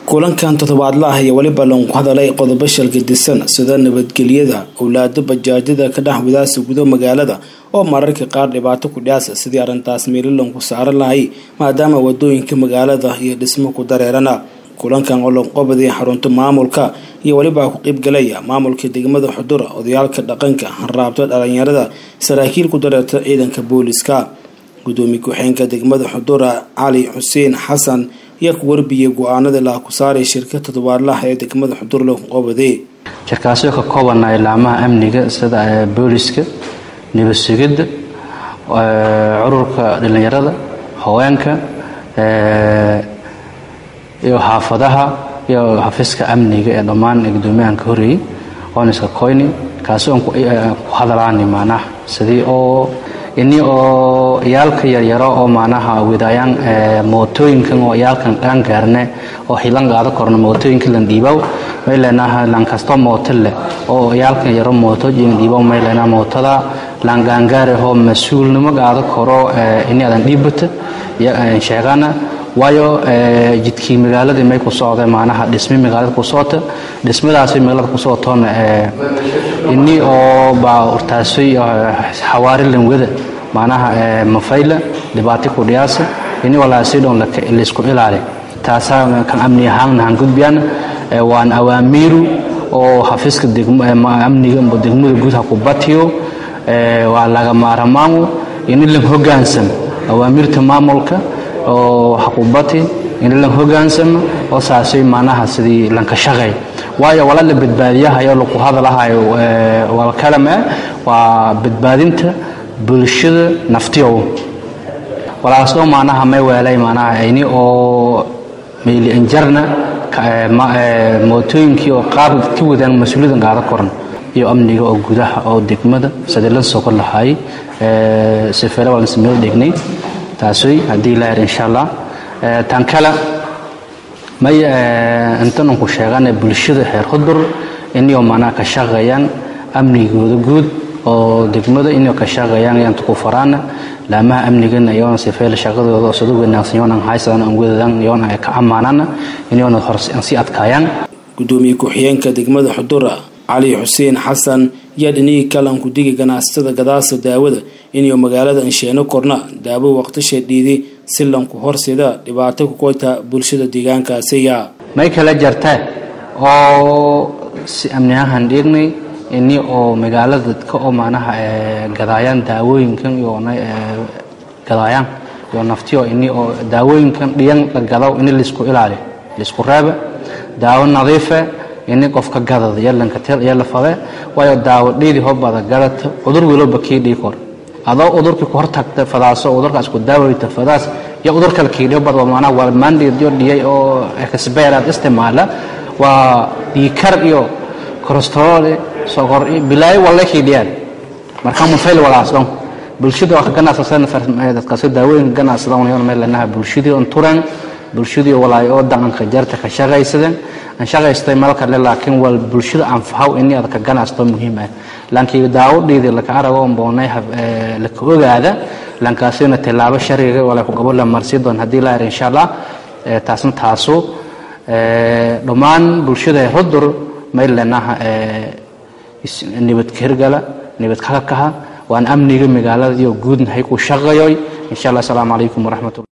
kulankan toddobaadla ah iyo weliba lagu hadalay qodobo shalgadisan sida nabadgelyada owlaado bajaajyada ka dhex wadaasa gudo magaalada oo mararka qaar dhibaato ku dhaasa sidii arrintaas meelilanku saaran lahay maadaama wadooyinka magaalada iyo dhismo ku dareerana kulankan oo lanqobaday xarunta maamulka iyo weliba ku qeybgalaya maamulka degmada xudura odayaalka dhaqanka hanraabta dhalinyarada saraakiil ku dareerta ciidanka booliska gudoomiye ku-xeenka degmada xudura cali xuseen xasan ayaa ku warbiyey go-aanada laha ku saaray shirka toddobaadlaha ee degmada xudur lagu qobade shirkaasoo ka koobanaya ilaamaha amniga sida booliska nabad sugidda cururka dhalinyarada haweenka iyo xaafadaha iyo xafiiska amniga ee dhammaan gudoomiyahan ka horeeyey oon iska koyni kaasi oon ku hadalaani macnaha sidii oo ini oo iyaalka yaryaro oo macnaha widaayaan mootooyinkan oo iyaalkan dhaan gaarne oo hilan qaado korno mootooyinka lan dhiibaw mayleenaha lan kasto mooto leh oo iyaalkan yaro mooto jin dhiibaw mayleenaha mootada lan gaangaare oo mas-uulnimo qaado koro ini adan dhiibata sheegana waayo jidkii magaaladii may ku socda macnaha dhismi magaalada ku socota dhismadaasi magaalada ku socotoona ini oo baa urtaasay xawaari lanwada macnaha mafayla dhibaato ku dhiyaasa ini walaasi dhoon laysku ilaali taasaa kan amni ahaanna han gudbiyaan waan awaamiiru oo xafiiska amniga degmada guud ha ku batiyo waa laga maaramaanu ini lan hogaansamo awaamiirta maamulka oo xaqubati in lan hogaansamo oo saasay macnaha sidii lanka shaqay waayo wala la badbaadiyahayo lagu hadalahayo wal kalama waa badbaadinta bulshada naftiyow walaasoo macnaha may weelay macnaha ini oo meeli anjarna mootooyinkii oo qaar ka wadaan mas-uuliyaddan qaado koran iyo amniga oo gudaha oo degmada sidii lan soo kor lahaayey sifeele waa lansameel dhegnay taasay haddii la her insha allah tan kale may intanan ku sheegana bulshada xeer hudur inay macnaha ka shaqeeyaan amnigooda guud oo degmada inay ka shaqeeyaan yanta ku faraana laamaha amnigana iyoona sifeele shaqadooda sida wanaagsan yoona haysadaan aan wadadan yoona ay ka ammaanana inayona horse aan sii adkaayaan gudoomiye ku-xigeenka degmada xudura cali xuseen xasan yaa dhinihii kalanku digi ganacsatada gadaasa daawada inuu magaalada ansheeno korna daawo waqtisha dhiiday si lanku horsida dhibaato ku koyta bulshada deegaankaasiya may kala jartaa oo si amni ahaan dhiignay ini oo magaalada dadka oo macnaha gadaayaan daawooyinkan iyo gadaayaan iyo naftiyo ini oo daawooyinkan dhiyan la gadaw ini laisku ilaaliyo laisku reeba daawo nadiife ini qofka gadada yalanka tel yala fade waayo daawo dhiidi hobada gadata cudur wiloba kii dhii kor adoo udurkii ku hortagta fadaaso udurkaas ku daawayta fadaas iyo udur kale kii dhii bada macnaha waa mandhiyo dhiyay oo exbeeraad isticmaala waa dhiikar iyo kolestarool sokor bilaayo walle kii dhiyaan marka mufayl walaas dhan bulshada waa ka ganacsasan dadkaasi daawooyinka ganacsadan yon meel lanaha bulshadii on turan bulshadii walaayo oo dhaqanka jarta ka shaqaysadeen aan shaqaystay meel kale laakiin wal bulshada anfaxaw in aad ka ganacsato muhiim ah laakiin daawo dhiidi la ka arago on boonay la ka ogaada lankaasina tilaabo sharciga wala ku qabo la marsi doon hadii la insha Allah taasna taaso dhammaan bulshada rudur meel lanaha nibad kirgala nibad ka kaha waan amniga magaalada iyo guud hay ku shaqayoy insha Allah assalamu alaykum wa rahmatullahi